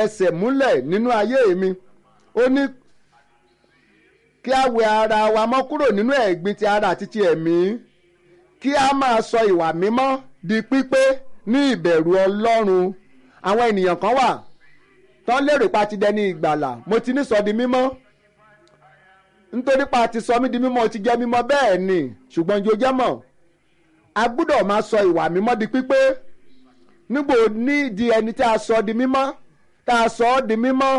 ẹsẹ̀ múlẹ̀ nínú ayé mi ó ní kí a wẹ ara wa mọ́ kúrò nínú ẹ̀gbin ti ara àti ti ẹ̀mí kí a máa sọ ìwà mímọ́ di pípé ní ìbẹ̀rù ọlọ́run àwọn ènìyàn kan wà tán lérò pa ti dẹni ìgbàlà mo ti ní sọ di mímọ́ nítorí pa ti sọ mí di mímọ́ ti jẹ́ mímọ́ bẹ́ẹ̀ ni ṣùgbọ́n jò jẹ́ mọ̀ a gbúdọ̀ máa sọ ìwà mímọ́ di pípé nígbò ní di ẹni tí a sọ di mímọ́ tá a sọ ọ́ di mímọ́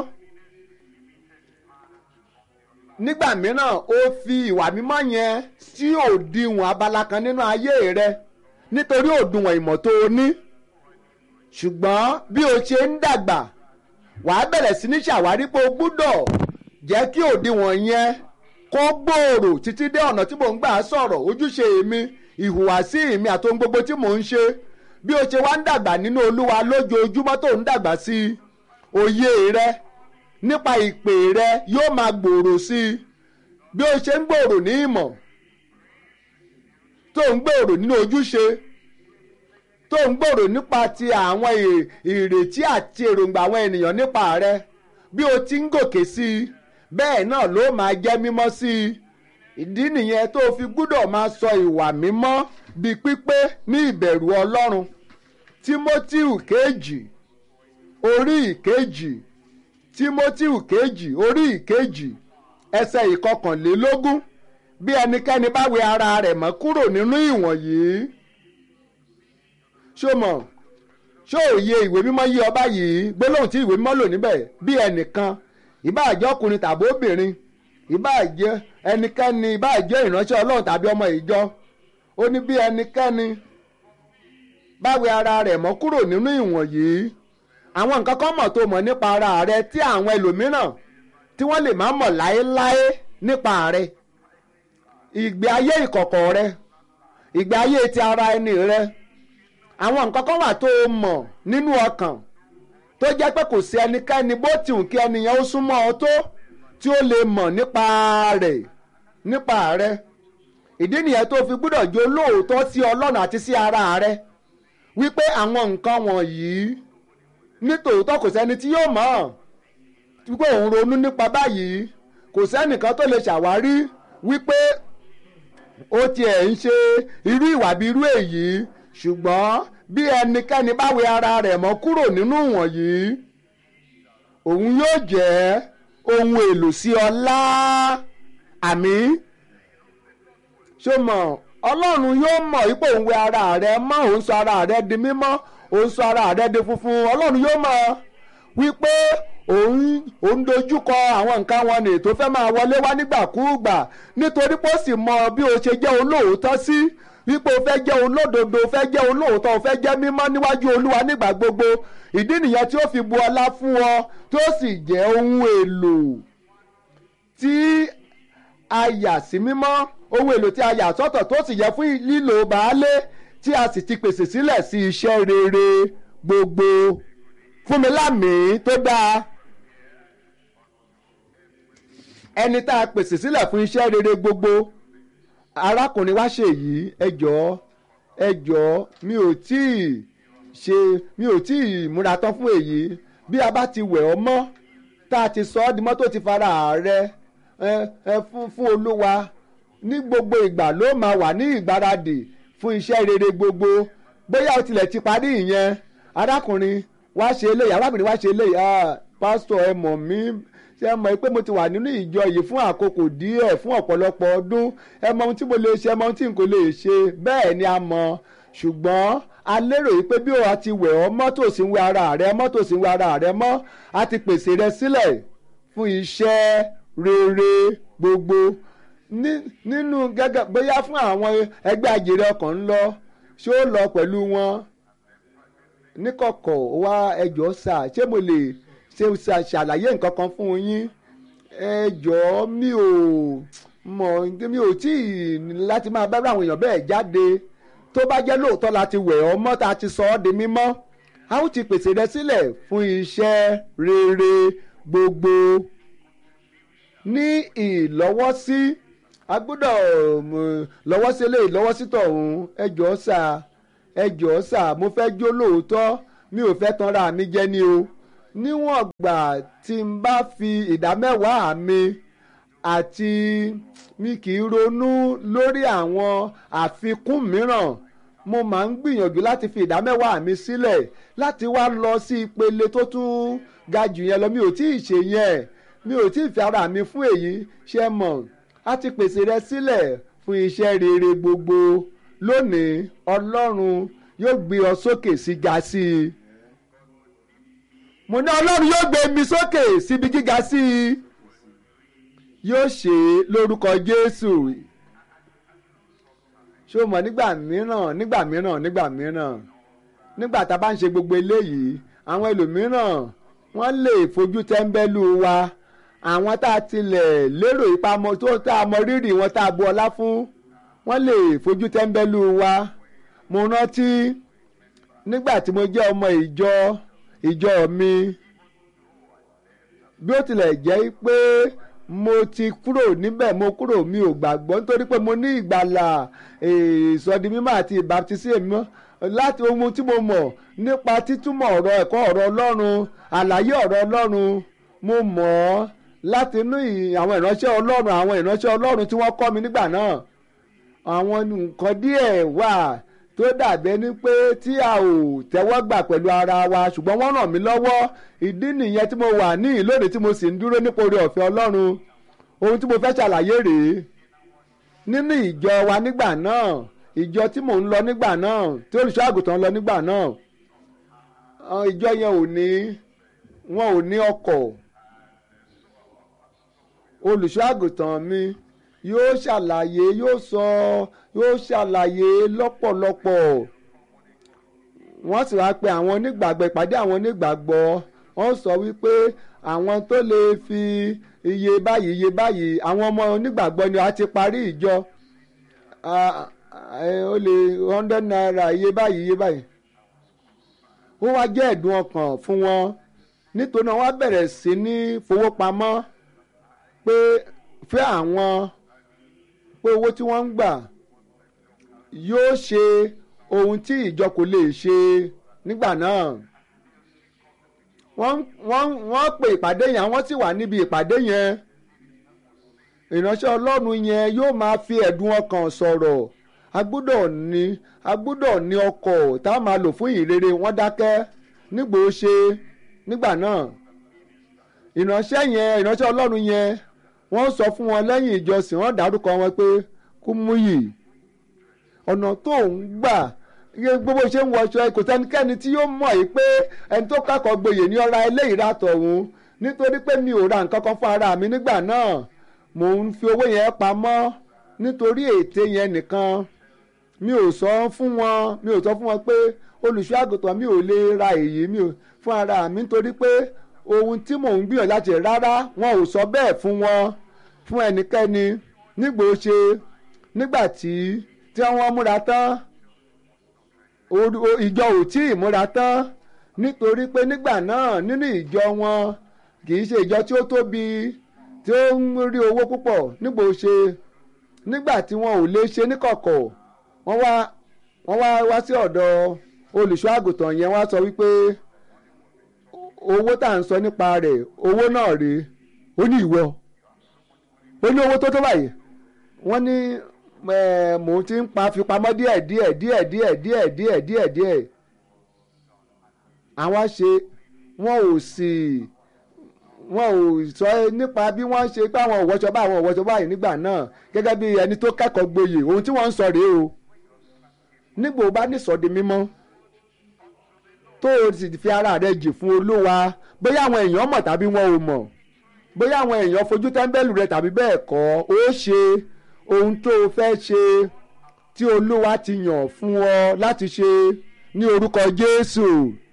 nígbà mìíràn ó fi ìwà mímọ́ yẹn sí òdiwọ̀n abala kan nínú ayé rẹ nítorí òdiwọ̀n ìmọ̀ tó o ní ṣùgbọ́n bí o ṣe ń dàgbà wàá bẹ̀rẹ̀ sí ní ṣàwárí pé o gbúdọ̀ jẹ́ kí òdiwọ̀n yẹn kó gbòòrò títí dé ọ̀nà tí mò ń gbà sọ̀rọ̀ ojúṣe mi ìhùwàsí mi àti ohun gbogbo tí mò ń ṣe bí o ṣe wá ń dàgbà nínú olúwa lójoojúmọ́ tó ń dàgbà sí i òye rẹ nípa ìpè rẹ yóò máa gbòòrò sí i bí o ṣe ń gbòòrò ní ìmọ̀ tó ń gbòòrò nínú ojúṣe tó ń gbòòrò nípa ti àwọn ìrètí àti èròǹgbà àwọn ènìyàn nípa rẹ bí o ti ń gòkè sí i bẹ́ẹ̀ náà ló máa jẹ́ mímọ́ sí i ìdí nìyẹn tó fi gbúdọ̀ máa sọ ìwà mímọ́ di pípé ní ìbẹ̀rù ọlọ́run tímótíù kejì orí ìkejì tímótíù kejì orí ìkejì ẹsẹ̀ ìkọkànlélógún bí ẹnikẹ́ni bá wẹ ara rẹ̀ mọ́ kúrò nínú ìwọ̀nyí ṣó mọ̀ ṣó òye ìwé mímọ́ yí ọba yìí gbólóhùn tí ìwé mímọ́ lò níbẹ̀ bí ẹnìkan ìbáàjẹ́ ọkùnrin tàbí obìnrin ìbáàjẹ́ ẹnikẹ́ni ìbáàjẹ́ ìránṣẹ́ ọlọ́run tàbí ọmọ ìjọ ó ní bí ẹnikẹ́ni bá wẹ ara rẹ̀ mọ́ kúrò nínú ìwọ̀nyí àwọn nǹkan kan mọ̀ tó mọ̀ nípa ara rẹ tí àwọn ẹlòmíràn tí wọ́n lè má mọ̀ láéláé nípa rẹ ìgbé ayé ìkọ̀kọ̀ rẹ ìgbé ayé ti ara ẹni rẹ àwọn nǹkan kan wà tó o mọ̀ nínú ọkàn tó jẹ́ pé kò sí ẹnikẹ́ni bó ti hùn kí ẹnìyẹn ó súnmọ́ ọ tó tí ó lè mọ̀ nípa rẹ̀ nípa rẹ̀ ìdí nìyẹn tó fi gbúdọ̀ jó lóòótọ́ sí ọlọ́run àti sí ara rẹ̀ wípé àwọn nǹkan wọ̀nyí nítòótọ́ kò sẹ́ni tí yóò mọ̀ wípé òun ronú nípa báyìí kò sẹ́nìkan tó lè ṣàwárí wípé ó tiẹ̀ ń ṣe irú ìwà bí irú èyí ṣùgbọ́n bí ẹnikẹ́ni bá wẹ ara rẹ̀ mọ́ kúrò nínú wọ̀nyí òun yóò jẹ́ ohun èlò sí ọlá àmì ṣó mọ̀ ọlọ́run yóò mọ̀ wípé òun wẹ ara rẹ̀ mọ́ òun sọ ara rẹ̀ di mímọ́ òun sọ ara rẹ̀ di funfun ọlọ́run yóò mọ̀ wípé òun òun dojúkọ àwọn nǹkan wọn ni tó fẹ́ máa wọlé wá nígbàkúùgbà nítorí pé ó sì mọ bí o ṣe jẹ́ olóòótọ́ sí wípé o fẹ́ jẹ́ olódodo o fẹ́ jẹ́ olóòótọ́ o fẹ́ jẹ́ mímọ́ níwájú olúwa nígbà gbogbo ìdí nìyẹn tí ó fi bu ọlá fún ọ tó sì jẹ́ ohun èlò tí a yà sí mímọ́ ohun èlò tí a yà sọ́tọ̀ tó sì yẹ fún lílo baálé tí a sì ti pèsè sílẹ̀ sí iṣẹ́ rere gbogbo fún mi lámìí tó dáa ẹni tá a pèsè sílẹ̀ fún iṣẹ́ rere gbogbo arákùnrin wá ṣe yìí ẹ jọ̀ọ́ ẹ jọ̀ọ́ mi ò tí ì ṣe mi ò tí ì múra tán fún èyí bí a bá ti wẹ̀ ọ́ mọ́ tá a ti sọ ọ́ di mọ́ tó ti fara rẹ ẹ ẹ fún fún olúwa ní gbogbo ìgbà ló máa wà ní ìgbáradì fún iṣẹ́ rere gbogbo bóyá o tilẹ̀ ti parí ìyẹn arákùnrin wá ṣe eléyìí arábìnrin wá ṣe eléyìí ah pásítọ̀ ẹ mọ̀ mí ṣe mọ̀ pé mo ti wà nínú ìjọ yìí fún àkókò díẹ̀ fún ọ̀pọ̀lọpọ̀ ọdún ẹ mọ̀ ohun tí mo lè ṣe ẹ mọ̀ ohun tí n kò lè ṣe bẹ́ẹ̀ ni a mọ̀ ṣùgbọ́n a lérò yìí pé bí o ti wẹ̀ ọ́ mọ́tò sí ń wẹ ara rẹ mọ́tò sí ń wẹ ara rẹ mọ́ a ti pèsè rẹ sílẹ̀ fún iṣẹ́ rere gbogbo nínú gẹ́gẹ́ bóyá fún àwọn ẹgbẹ́ àjèrè ọkàn ń lọ ṣé ó lọ pẹ̀lú wọn níkọ̀kọ̀ wá ẹjọ́ sà ṣé mo lè ṣe ṣàlàyé nǹkan kan fún yín ẹjọ́ mi ò mọ̀ mi ò tí ì láti máa bá àwọn èèyàn bẹ́ẹ̀ jáde tó bá jẹ́ lóòótọ́ láti wẹ̀ ọ́ mọ́ tá a ti sọ ọ́ di mímọ́ a ó ti pèsè rẹ sílẹ̀ fún iṣẹ́ rere gbogbo ní ìlọ́wọ́sí a gbọ́dọ̀ lọ́wọ́sí eléyìí lọ́wọ́sí tọ̀hún ẹjọ́ sà ẹjọ́ sà mo fẹ́ jó lóòótọ́ mi ò fẹ́ tanra mi jẹ ni o níwọ̀n gbà tí n bá fi ìdá mẹ́wàá mi àti mi kì í ronú lórí àwọn àfikún mìíràn mo máa ń gbìyànjú láti fi ìdá mẹ́wàá mi sílẹ̀ láti wá lọ sí ìpele tó tún ga jù yẹn lọ mi ò tí ì ṣe yẹn mi ò tí ì fi ara mi fún èyí ṣe mọ̀ á ti pèsè rẹ sílẹ̀ fún iṣẹ́ rere gbogbo lónìí ọlọ́run yóò gbé ọ sókè sí ga sí i mo ní ọlọ́run yóò gbé mi sókè síbi gíga sí i yóò ṣe é lórúkọ jésù ṣé o mọ̀ nígbà mìíràn nígbà mìíràn nígbà mìíràn nígbà tá a bá ń ṣe gbogbo eléyìí àwọn ẹlòmíràn wọ́n lè fojú tẹ́ńbẹ́lú wa àwọn tá a tilẹ̀ lérò ìpamọ́ tó tá a mọ rírì wọn tá a bu ọlá fún wọ́n lè fojú tẹ́ńbẹ́lú wa mo rántí nígbà tí mo jẹ́ ọmọ ìjọ ìjọ mi bí ó tilẹ̀ jẹ́ pé mo ti kúrò níbẹ̀ mo kúrò mi ò gbàgbọ́ nítorí pé mo ní ìgbàlà ìsọdi mímọ́ àti ìbáptísí mímọ́ láti ohun tí mo mọ̀ nípa títúmọ̀ ọ̀rọ̀ ẹ̀kọ́ ọ̀rọ̀ ọlọ́run àlàyé ọ̀rọ̀ ọlọ́run mo mọ̀ ọ́ láti inú àwọn ìránṣẹ́ ọlọ́run àwọn ìránṣẹ́ ọlọ́run tí wọ́n kọ́ mi nígbà náà àwọn nǹkan díẹ̀ wà tó dàbẹ́ ni pé tí a ò tẹ́wọ́ gbà pẹ̀lú ara wa ṣùgbọ́n wọ́n ràn mí lọ́wọ́ ìdí nìyẹn tí mo wà ní ìlónìí tí mo sì ń dúró nípa oore ọ̀fẹ́ ọlọ́run ohun tí mo fẹ́ ṣàlàyé rèé nínú ìjọ wa nígbà náà ìjọ tí mò ń lọ nígbà náà tí olùṣọ́ àgùntàn lọ nígbà náà ìjọ yẹn ò ní wọn ò ní ọkọ̀ olùṣọ́ àgùntàn mi yóò ṣàlàyé yóò sọ yóò ṣàlàyé lọ́pọ̀lọpọ̀ wọ́n sì wá pe àwọn onígbàgbọ́ ìpàdé àwọn onígbàgbọ́ wọ́n sọ wípé àwọn tó lè fi iye báyìí iye báyìí àwọn ọmọ onígbàgbọ́ ni a ti parí ìjọ ó lè hundred naira iye báyìí iye báyìí ó wá jẹ́ ẹ̀dùn ọkàn fún wọn nítorí wọn bẹ̀rẹ̀ sí ní fowópamọ́ pé fẹ́ àwọn pé owó tí wọ́n ń gbà yóò ṣe ohun tí ìjọ kò lè ṣe nígbà náà wọ́n wọ́n wọ́n pè ìpàdé yẹn wọ́n sì wà níbi ìpàdé yẹn ìránṣẹ́ ọlọ́run yẹn yóò máa fi ẹ̀dùn ọkàn sọ̀rọ̀ a gbọ́dọ̀ ní a gbọ́dọ̀ ní ọkọ̀ tá a máa lò fún ìrere wọ́n dákẹ́ nígbò ó ṣe nígbà náà ìránṣẹ́ yẹn ìránṣẹ́ ọlọ́run yẹn wọ́n sọ fún wọn lẹ́yìn ìjọsìn wọ́n dárúkọ wọn pé Kúmúyì ọ̀nà tó ń gbà gbogbo ṣe ń wọṣọ kò sẹ́nikẹ́ni tí yóò mọ̀ yìí pé ẹni tó kẹ́kọ̀ọ́ gboyè ní ọ̀ra eléyìí ràtọ̀ òun nítorí pé mi ò ra nǹkan kan fún ara mi nígbà náà mò ń fi owó yẹn pamọ́ nítorí ète yẹn nìkan mi ò sọ fún wọn mi ò sọ fún wọn pé olùṣọ́ àgùntàn mi ò lè ra èyí mi ò fún ara mi nítorí pé ohun tí mò ń gbìyànjú láti rárá wọn ò sọ bẹ́ẹ̀ fún wọn fún ẹnikẹ́ni nígbò ṣe nígbà tí tí wọ́n múra tán ìjọ ò tí ì múra tán nítorí pé nígbà náà nínú ìjọ wọn kì í ṣe ìjọ tí ó tóbi tí ó ń rí owó púpọ̀ nígbò ṣe nígbà tí wọn ò lè ṣe níkọ̀kọ̀ wọ́n wá wọ́n wá wá sí ọ̀dọ̀ olùṣọ́ àgùntàn yẹn wá sọ wípé owó tá à ń sọ nípa rẹ̀ owó náà rèé ó ní ìwọ ó ní owó tó tó báyìí wọ́n ní mò ń ti ń pa fipamọ́ díẹ̀ díẹ̀ díẹ̀ díẹ̀ díẹ̀ díẹ̀ díẹ̀ díẹ̀ àwọn ṣe wọn ò sì wọn ò sọ nípa bí wọ́n ṣe pé àwọn òwòṣọ báyìí àwọn òwòṣọ báyìí nígbà náà gẹ́gẹ́ bí ẹni tó kẹ́kọ̀ọ́ gboyè ohun tí wọ́n ń sọ rèé o nígbò bá nísọ̀dí mímọ́ tó o sì fi ara rẹ jì fún olúwa bóyá àwọn èèyàn mọ̀ tàbí wọn ò mọ̀ bóyá àwọn èèyàn fojú tẹ́ḿbẹ́lú rẹ tàbí bẹ́ẹ̀ kọ́ ó ṣe ohun tó o fẹ́ ṣe tí olúwa ti yàn fún ọ láti ṣe ní orúkọ jésù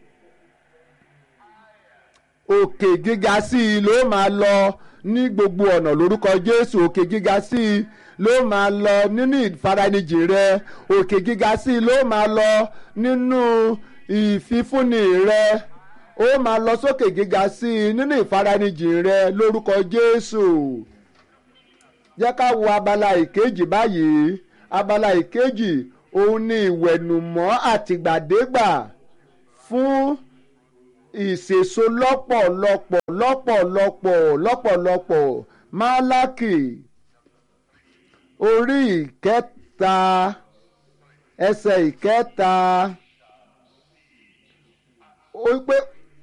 òkè gíga sí i ló máa lọ ní gbogbo ọ̀nà lórúkọ jésù òkè gíga sí i ló máa lọ nínú ìfaranijì rẹ òkè gíga sí i ló máa lọ nínú ìfifúnni rẹ ó máa lọ sókè gíga sí i nínú ìfaranijì rẹ lórúkọ jésù jẹ́ ká wo abala ìkejì báyìí abala ìkejì òun ni ìwẹ̀nùmọ́ àtìgbàdégbà fún ìsèso lọ́pọ̀lọpọ̀ lọ́pọ̀lọpọ̀ lọ́pọ̀lọpọ̀ málákì orí ìkẹta ẹsẹ̀ ìkẹta ó pé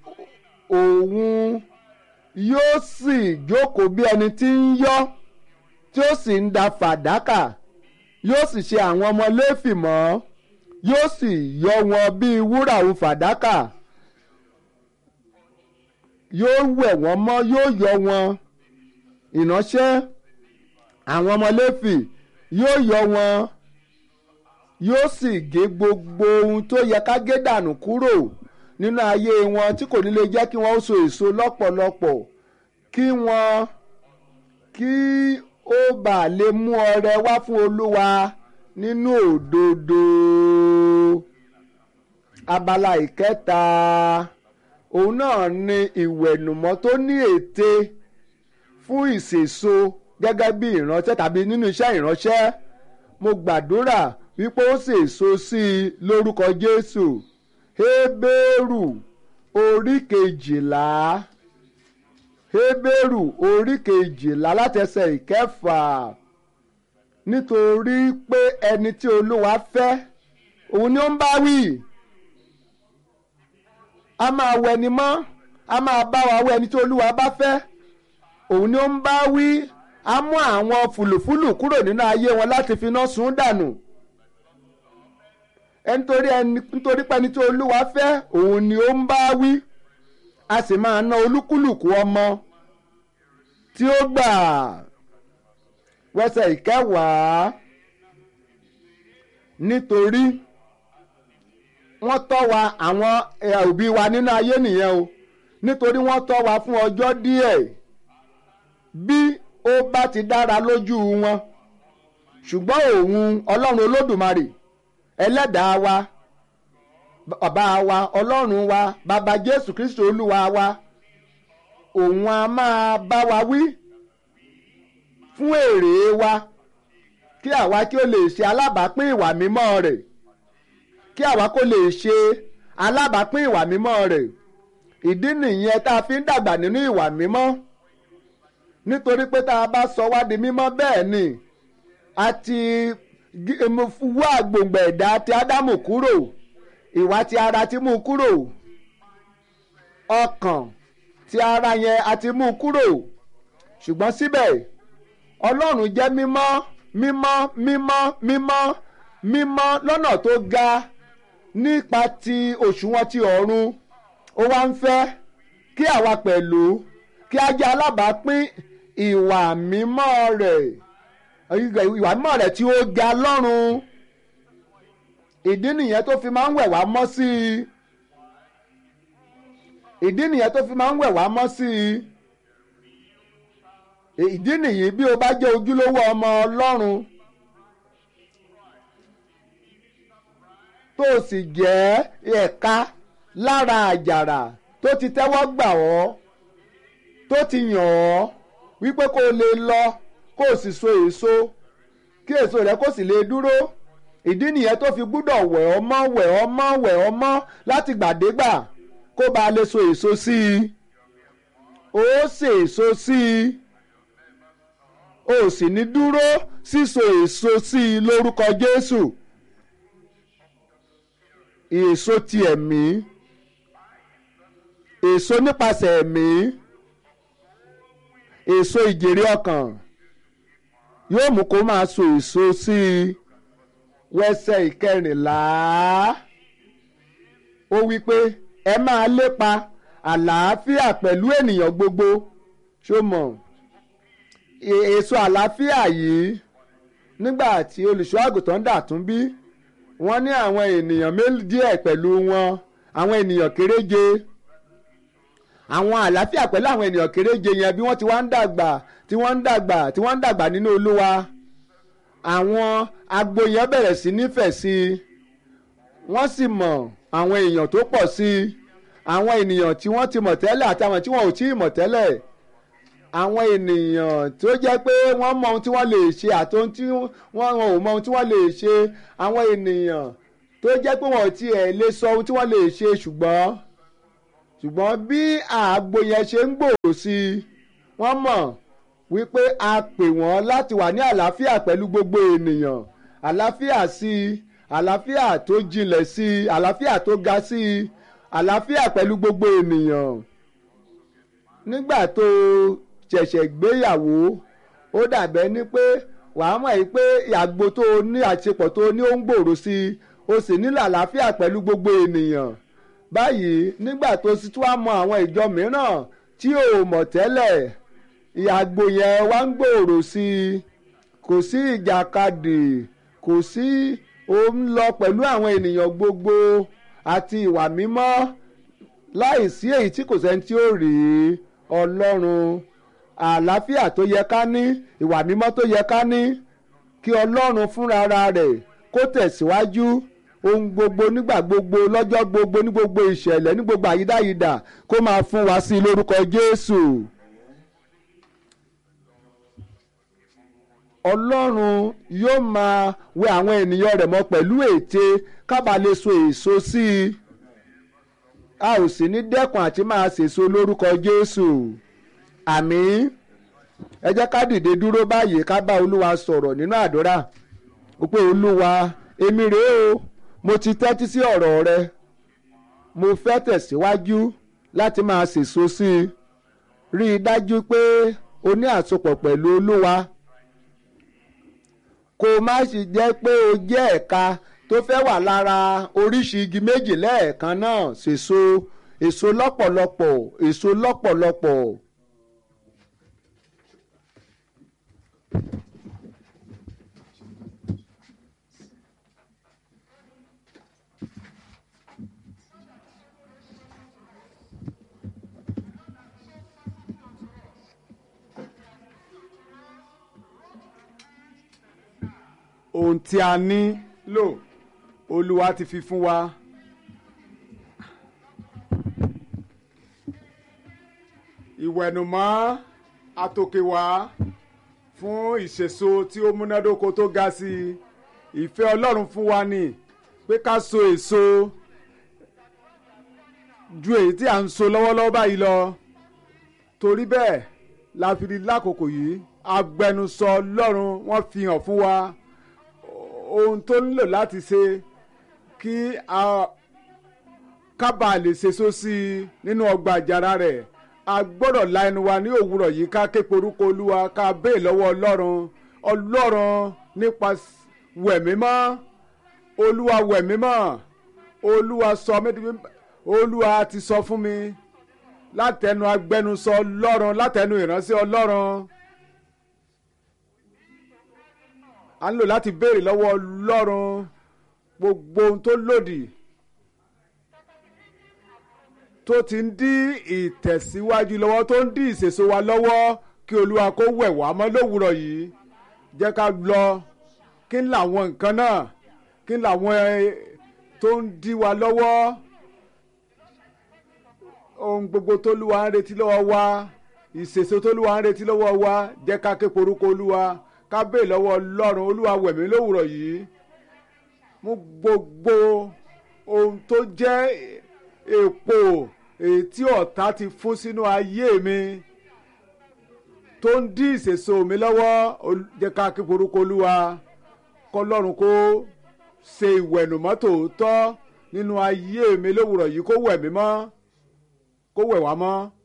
òun yóò sì jókòó bí ẹni tí ń yọ́ tí ó sì ń da fàdákà yóò sì ṣe àwọn ọmọ léfì mọ́ yóò sì yọ wọn bíi wúrà òun fàdákà yóò wẹ̀ wọ́n mọ́ yóò yọ wọn ìránṣẹ́ àwọn ọmọ léfì yóò yọ wọn yóò sì gé gbogbo ohun tó yẹ ká gé dànù kúrò nínú ayé wọn tí kò ní lè jẹ́ kí wọ́n ó so èso lọ́pọ̀lọpọ̀ kí wọ́n kí ó bà lè mú ọrẹ wá fún olúwa nínú òdodo abala ìkẹta òun náà ni ìwẹ̀nùmọ́ tó ní ète fún ìsèso gẹ́gẹ́ bí ìránṣẹ́ tàbí nínú iṣẹ́ ìránṣẹ́ mo gbàdúrà wípé ó sèso sí i lórúkọ Jésù Hébérù orí kejìlá Hébérù orí kejìlá látẹsẹ̀ ìkẹfà nítorí pé ẹni tí Olúwa fẹ́ òun ni ó ń bá wí a máa wẹ ni mọ́ a máa bá wa wẹ ẹni tí Olúwa bá fẹ́ òun ni ó ń bá wí a mú àwọn fùlùfùlù kúrò nínú ayé wọn láti fi iná sun dànù nítorí ẹni nítorí pé ẹni tí olúwa fẹ́ òun ni ó ń bá wí a sì máa ná olúkúlùkù ọmọ tí ó gbà wẹsẹ̀ ìkẹwàá nítorí wọ́n tọ́ wa àwọn òbí wa nínú ayé nìyẹn o nítorí wọ́n tọ́ wa fún ọjọ́ díẹ̀ bí ó bá ti dára lójú wọn ṣùgbọ́n òun ọlọ́run olódùmarè ẹlẹ́dàá wa bàbá wa ọlọ́run wa bàbá jésù kristu olúwa wa òun a máa bá wa wí fún èrè wa kí àwa kí ó lè ṣe alábàápín ìwà mímọ́ rẹ̀ kí àwa kó lè ṣe alábàápín ìwà mímọ́ rẹ̀ ìdí nìyẹn tá a fi ń dàgbà nínú ìwà mímọ́ nítorí pé tá a bá sọ wá di mímọ́ bẹ́ẹ̀ ni a ti wá gbòǹgbò ẹ̀dá ti ádámù kúrò ìwà ti ara ti mú kúrò ọkàn ti ara yẹn a ti mú kúrò ṣùgbọ́n síbẹ̀ ọlọ́run jẹ́ mímọ́ mímọ́ mímọ́ mímọ́ mímọ́ lọ́nà tó ga nípa ti òṣùwọ̀n ti ọ̀run ó wá ń fẹ́ kí àwa pẹ̀lú kí a jẹ́ alábàápín ìwà mímọ́ rẹ̀ ìwà mímọ́ rẹ̀ tí ó ga lọ́run ìdí nìyẹn tó fi máa ń wẹ̀ wá mọ́ sí i ìdí nìyẹn tó fi máa ń wẹ̀ wá mọ́ sí i ìdí nìyí bí o bá jẹ́ ojúlówó ọmọ ọlọ́run tó o sì jẹ́ ẹ̀ka lára àjàrà tó ti tẹ́wọ́ gbà ọ́ tó ti yàn ọ́ wípé kó o lè lọ kó o sì so èso kí èso rẹ kó sì lè dúró ìdí nìyẹn tó fi gbúdọ̀ wẹ̀ ọ́ mọ́ wẹ̀ ọ́ mọ́ wẹ̀ ọ́ mọ́ láti gbàdégbà kó ba lè so èso sí i ó ṣe èso sí i ó sì ní dúró síso èso sí i lórúkọ Jésù èso ti ẹ̀mí èso nípasẹ̀ ẹ̀mí èso ìjèrè ọkàn yóò mú kó máa so èso sí i wẹsẹ̀ ìkẹrìnlá ó wí pé ẹ máa lépa àlàáfíà pẹ̀lú ènìyàn gbogbo ṣó mọ̀ èso àlàáfíà yìí nígbà tí olùṣọ́ àgùntàn dà tún bí wọ́n ní àwọn ènìyàn méjì díẹ̀ pẹ̀lú wọn àwọn ènìyàn kéréje àwọn àlàáfíà pẹ̀lú àwọn ènìyàn kéréje yẹn bí wọ́n ti wá ń dàgbà tí wọ́n ń dàgbà tí wọ́n ń dàgbà nínú olúwa àwọn agbo yẹn bẹ̀rẹ̀ sí nífẹ̀ẹ́ sí i wọ́n sì mọ̀ àwọn èèyàn tó pọ̀ sí i àwọn ènìyàn tí wọ́n ti mọ̀ tẹ́lẹ̀ àti àwọn tí wọ́n ò tí ì mọ̀ tẹ́lẹ̀ àwọn ènìyàn tó jẹ́ pé wọ́n mọ ohun tí wọ́n lè ṣe àti ohun tí wọ́n ò mọ ohun tí wọ́n lè ṣe àwọn ènìyàn tó jẹ́ pé wọ́n ò tiẹ̀ lè sọ ohun tí wọ́n lè ṣe ṣùgbọ́n ṣùgbọ́n bí àgbo yẹn ṣe ń gbòòrò sí i wọ́n mọ̀ wípé a pè wọ́n láti wà ní àlàáfíà pẹ̀lú gbogbo ènìyàn àlàáfíà sí i àlàáfíà tó jinlẹ̀ sí i àlàáfíà tó ga sí i àlàáfíà pẹ̀lú gbogbo ènìyàn nígbà tó ṣẹ̀ṣẹ̀ gbéyàwó ó dàbẹ́ ní pé wàá mọ̀ yìí pé àgbo tó o ní àṣepọ̀ tó o ní ó ń gbòòrò sí i o sì nílò àlàáfíà pẹ̀lú gbogbo ènìyàn báyìí nígbà tó sì tún wá mọ àwọn ìjọ mìíràn tí ò mọ̀ tẹ́lẹ̀ àgbo yẹn wá ń gbòòrò sí i kò sí ìjàkadì kò sí ó ń lọ pẹ̀lú àwọn ènìyàn gbogbo àti ìwà mímọ́ láìsí èyí tí kò sẹ́ni tí ó rí ọlọ́run àlàáfíà tó yẹ ká ní ìwà mímọ́ tó yẹ ká ní kí ọlọ́run fúnra rẹ̀ kó tẹ̀síwájú ohun gbogbo nígbà gbogbo lọ́jọ́ gbogbo ní gbogbo ìṣẹ̀lẹ̀ ní gbogbo àyídáyidà kó máa fún wa sí i lórúkọ jésù. ọlọ́run yóò máa wẹ àwọn ènìyàn rẹ̀ mọ́ pẹ̀lú ète kábà lè so èso sí i a ò sì ní dẹ́kun àti máa sèso lórúkọ jésù àmín ẹ jẹ́ ká dìde dúró báyìí ká bá olúwa sọ̀rọ̀ nínú àdúrà ó pé olúwa èmi rèé o mo ti tẹ́tí sí ọ̀rọ̀ rẹ mo fẹ́ tẹ̀síwájú láti máa sèso sí i rí i dájú pé o ní àsopọ̀ pẹ̀lú olúwa kó má sì jẹ́ pé o jẹ́ ẹ̀ka tó fẹ́ wà lára oríṣi igi méjì lẹ́ẹ̀kan náà sèso èso lọ́pọ̀lọpọ̀ èso lọ́pọ̀lọpọ̀. ohun tí a ní lò olúwa ti fi fún wa. ìwẹ̀nùmọ́ àtòkèwá fún ìṣèso tí ó múnádóko tó ga sí i ìfẹ́ ọlọ́run fún wa ni pé ká so èso ju èyí tí à ń so lọ́wọ́lọ́wọ́ báyìí lọ torí bẹ́ẹ̀ la fi rí lákòókò yìí agbẹnusọ ọlọ́run wọ́n fi hàn fún wa ohun tó nílò láti ṣe kí a kábàá lè ṣèso sí i nínú ọgbà àjàrà rẹ̀ a gbọ́dọ̀ la ẹnu wa ní òwúrọ̀ yìí ká ké porúkọ olúwa ká béè lọ́wọ́ ọlọ́run ọlọ́run nípa wẹ̀mímọ́ olúwa wẹ̀mímọ́ olúwa sọ mí olúwa ti sọ fún mi látẹnu agbẹnusọ ọlọ́run látẹnu ìránṣẹ́ ọlọ́run a ń lò láti béèrè lọ́wọ́ ọlọ́run gbogbo ohun tó lòdì tó ti ń dí ìtẹ̀síwájú lọ́wọ́ tó ń dí ìṣèso wa lọ́wọ́ kí olúwa kó wẹ̀ wá mọ́ lówùrọ̀ yìí jẹ́ ká lọ kí n làwọn nǹkan náà kí n làwọn tó ń dí wa lọ́wọ́ ohun gbogbo tó lúwa ń retí lọ́wọ́ wa ìṣèso tó lúwa ń retí lọ́wọ́ wa jẹ́ ká ké porúkọ olúwa ká bèè lọ́wọ́ ọlọ́run olúwa wẹ̀mí lówùrọ̀ yìí mú gbogbo ohun tó jẹ́ èpò èyí tí ọ̀tá ti fún sínú ayé mi tó ń dí ìṣèso mi lọ́wọ́ jẹ́ ká kí forúkọ olúwa kọlọ́run kó ṣe ìwẹ̀nùmọ́ tòótọ́ nínú ayé mi lówùrọ̀ yìí kó wẹ̀ mí mọ́ kó wẹ̀ wá mọ́.